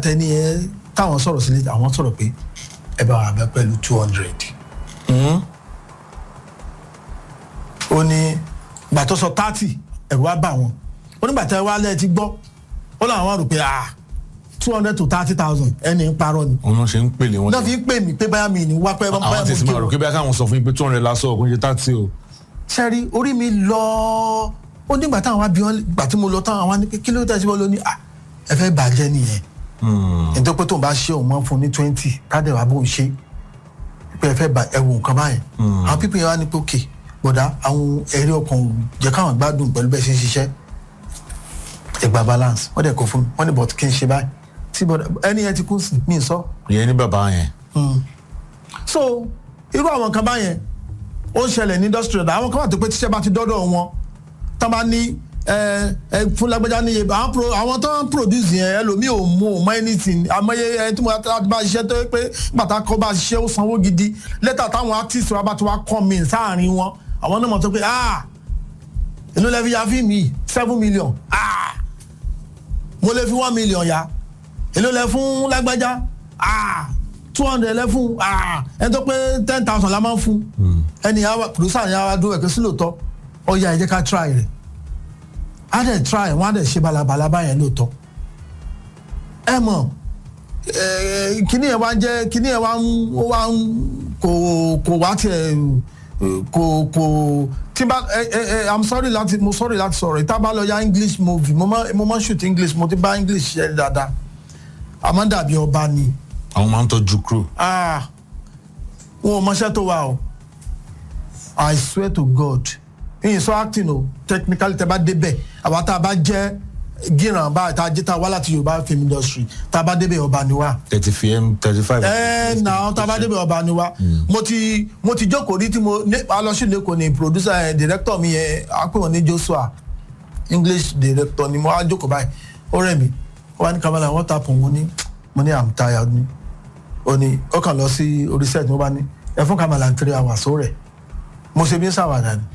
àtẹni ẹ táwọn sọ̀rọ̀ sílẹ̀ àwọn sọ̀rọ̀ pé ẹ bá wà bẹ pẹ̀lú two hundred. ó ní gbà tó sọ thirty ẹ̀rù wá bà wọ́n ó ní gbàtẹ́ wá lẹ́ẹ̀ ti gbọ́ ó làwọn rò pé ah two hundred to thirty thousand ẹni ń parọ́ ni. òun náà ṣe ń pèlè wọn. náà fi ń pè mí pé báyà mi ní wá pẹ́ báyà àwọn tẹ̀sí máa rò pé bí akáwọn sọ fún yín pé two hundred lásán ọkùnrin ṣe thirty o. sẹ́rí orí mi lọ ó nígbà táwọn wá bí wọ́n gbà tí mo lọ táwọn wá ní pé kí ló tẹ̀sí wọ́n ló ní à ẹ fẹ́ bàjẹ́ nìyẹn nítorí pé tóun bá ṣe òun máa ń fún ní twenty tádẹ̀ wá bóun ṣe pé ẹ fẹ́ bà ẹ wò nǹkan báyẹn àwọn pípín yẹn wá ní pé òkè bọ̀dá àwọn ẹ̀rí ọkàn ò jẹ́ káwọn gbádùn pẹ̀lú bẹ́ẹ̀ ṣe ń ṣiṣẹ́ ẹgbà balance wọ́n dẹ̀ kó fún mi wọ́n ní bọ̀t kí n ṣe báyìí tí bọ̀dá ẹni yẹn ti kú sí mi sọ. ìyẹn ní bàbá yẹn. so irú àwọn nǹkan báyẹn ó ń ṣẹlẹ̀ ní industry ọ̀dà àwọn kan wà tó pé tíṣẹ́ bá ti dọ́dọ̀ wọn tán bá ní ẹ ẹ fún lágbájá níye àwọn pro àwọn tó ń produce yẹn ẹlòmíì ò mú ò mọ anything àmọye ẹni tí mo bá ṣiṣẹ́ tó yẹ pé bàtà kọ́ bá ṣiṣẹ́ ó sanwó gidi lẹ́tà táwọn artist wa bá ti wá kọ́ mi sáàrin wọn àwọn náà mọ̀ tó pé ah inú lẹ́fi ya fíìmù yìí seven million ah mo lè fi one million ya èló lẹ fún lágbájá ah two hundred lẹ fún ah ẹni tó pé ten thousand la máa ń fún ẹni yà wá producer yà wá dúró ẹ̀kẹ́ sí lóòótọ́ ọ̀ya ẹ̀ jẹ́ ká try rẹ̀ á dẹ̀ try wọ́n á dẹ̀ ṣe balabala báyẹn lóòótọ́ ẹ mọ̀ kíní ẹ̀ wá ń jẹ́ kíní ẹ̀ wá ń ó wá ń kò kò wá tiẹ̀ kò kò tí bá ẹ ẹ ẹ i'm sorry láti mo sorry láti sọ̀rọ̀ ìta bá lọ ya english movie mo máa mo máa shoot english mo ti bá english ṣe dáadáa àmọ́ dàbí ọba ni àwọn máa ń tọ́jú crew. ah wọn ò mọṣẹ́ tó wà o i swear to god yìnyín sọ acting o technically tẹ bá débẹ̀ àwa tá a bá jẹ́ gíran bá tá a jẹ́ tá a wá láti yorùbá film industry tá a bá débẹ̀ ọba ni wá thirty fm thirty five. ẹ nà tá a bá débẹ̀ ọba ni wá mo ti mo ti jókòó rí tí mo alọ́sí lẹ́kọ̀ọ́ ni producer ẹ̀ director mi yẹn á pè wọ́n ní joshua english director ni mo á jókòó báyìí ó rẹ̀ mí ó wá ní kamala wọ́n ta pọ̀ mo ní mo ní i'm tired ni ó ní ó kàn lọ sí orí set mo bá ní ẹ fún kamala ní three hours ó rẹ̀ mo ṣe bí ń ṣàwàdà ni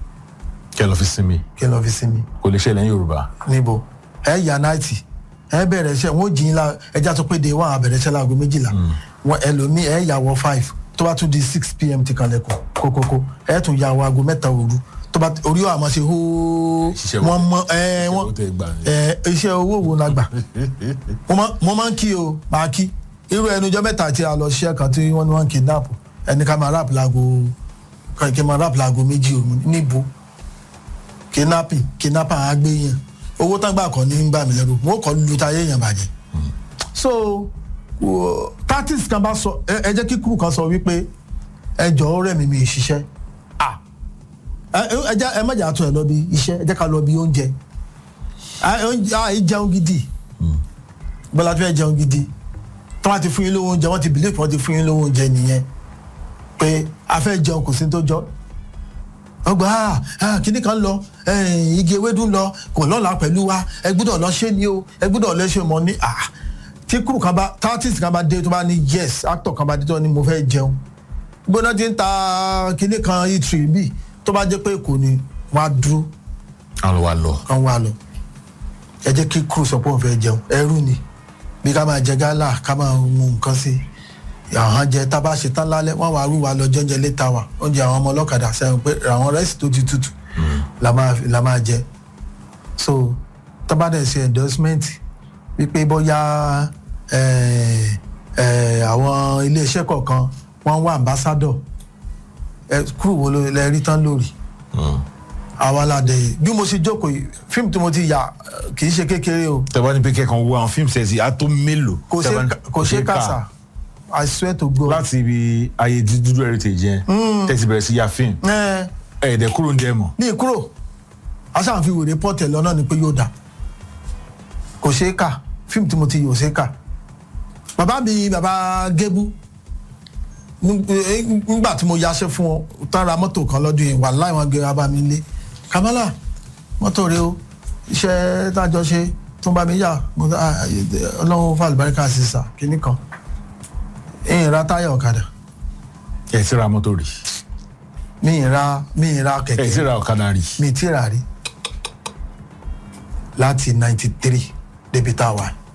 kí ẹ lọ fi sinmi kí n lọ fi sinmi kò lè ṣẹlẹ̀ ní yorùbá. níbo ẹ yà náìtì ẹ bẹ̀rẹ̀ iṣẹ́ wọn ò jìn la ẹja tó pé de wọn àbẹ̀rẹ̀ iṣẹ́ láago méjìlá wọn ẹlòmíì ẹ yà wọ five tó bá tún di six pm ti kalẹ̀ kọ kókókó ẹ tún yà wọ aago mẹ́ta òru tó bá orí ọ̀ àmọ́ ṣe hóó Ṣiṣẹ́ wọn mọ ẹ wọn owó tẹ gbà ni. ẹ iṣẹ́ owó wo la gbà mo máa- mo máa ń kí o máa kí irú ẹnujọ́ mẹ́ta tí a lọ ṣiṣẹ́ kan tí wọ́n ní wọ́n ń kidnap ẹni ká máa rap laago kí n máa rap laago méjì òru níbo kidnapping kidnapper á gbé yẹn owó tán gbà kọ́ ní gbà mí lẹ́rù wọ́n kọ́ lu táyé yẹn bàjẹ́ so wo- tactics kan bá sọ ẹ ẹ jẹ́ kí kúrú kan sọ wípé ẹ jọ̀ọ́ rẹ̀ mi mi ṣiṣẹ́ ah ẹ ẹ jẹ́ ẹ má jà tó ẹ lọ bí iṣẹ́ ẹ jẹ́ ká lọ bí oúnjẹ ah oúnjẹ ah ẹ jẹun gidi bọ́lá tó fẹ́ jẹun gidi tí wọ́n ti fún yín lówó oúnjẹ wọ́n ti bìlíf wọ́n ti fún yín lówó oúnjẹ nìyẹn pé a fẹ́ jẹun kò sí ní tó jọ ọgbà ah kíní kan lọ eh, igi ewédú lọ kò lọ́la pẹ̀lú wa ẹ gbúdọ̀ lọ ṣé ni o ẹ gbúdọ̀ lọ ṣe mọ́ ní ah tí kúrò kan bá tátìsì kan bá dé tó bá ní yes actor kan bá dé tó ní mo fẹ́ jẹun gbóná ti ń ta kíní kan itri bí tó bá jẹ́ pé kò ní wọ́n á dúró àwọn wa lọ. kan wá lọ ẹ jẹ́ kí kúrò sọ pé òun fẹ́ jẹun ẹrú ni bí ká máa jẹ gálà ká máa mu nǹkan sí i àwọn jẹ tá a bá ṣe tán lálẹ́ wọ́n wàá rú wa lọ jẹ́njẹ létà wa oúnjẹ àwọn ọmọ ọlọ́kadà sẹ́yìn pé àwọn rẹ́sì tó ti tutù la máa la máa jẹ so tó bá dẹ̀ ṣe endorsement wípé bóyá eh, eh, àwọn iléeṣẹ́ kọ̀ọ̀kan wọ́n ń wá ambassador ẹ kúrò wo ló lẹ rí tán lórí àwa la dẹ̀ bí mo ṣe jókòó yìí fíìmù tí mo ti yà eh, kì í ṣe kékeré o tẹ́wọ́n ní pé kẹ́kàn wo àwọn fíìmù sẹ́ẹ̀sì á tó mélòó. kò ṣe Tẹ́ bá ní- kò ṣe kàṣà i swear to god. láti ibi ayé dúdú heritage yẹn tẹ́sí bẹ̀rẹ̀ sí ya fíìmù ẹ ẹ̀ẹ́dẹ̀ kúrò ń jẹ́ mọ̀. ní ìkúrò aṣáàfin wèrè pọ́tẹ̀ lọ́nà ni pé yóò dà kò ṣeé kà fíìmù tí mo ti yò ṣeé kà bàbá mi bàbá gébú ní- eh, nígbà tí mo yaṣẹ́ fún ọ tán ra mọ́tò kan lọ́dún yìí wà láì wọn gbé wa bá mi lé kamala mọ́tò rẹ o iṣẹ́ tájọ ṣe tó bá mi yà mo ní, "Ah, eh, ọlọ́run fàlùbáríkà sí sà kínní kan ìyìn ra táyà ọ̀kadà ẹ̀ sí ra mọ́tò rí mi ì ra mi ì ra ẹ̀ sí kẹ̀kẹ́ ra ọ̀kadà rí. mi ti rà rí láti ninety three débi tá a wà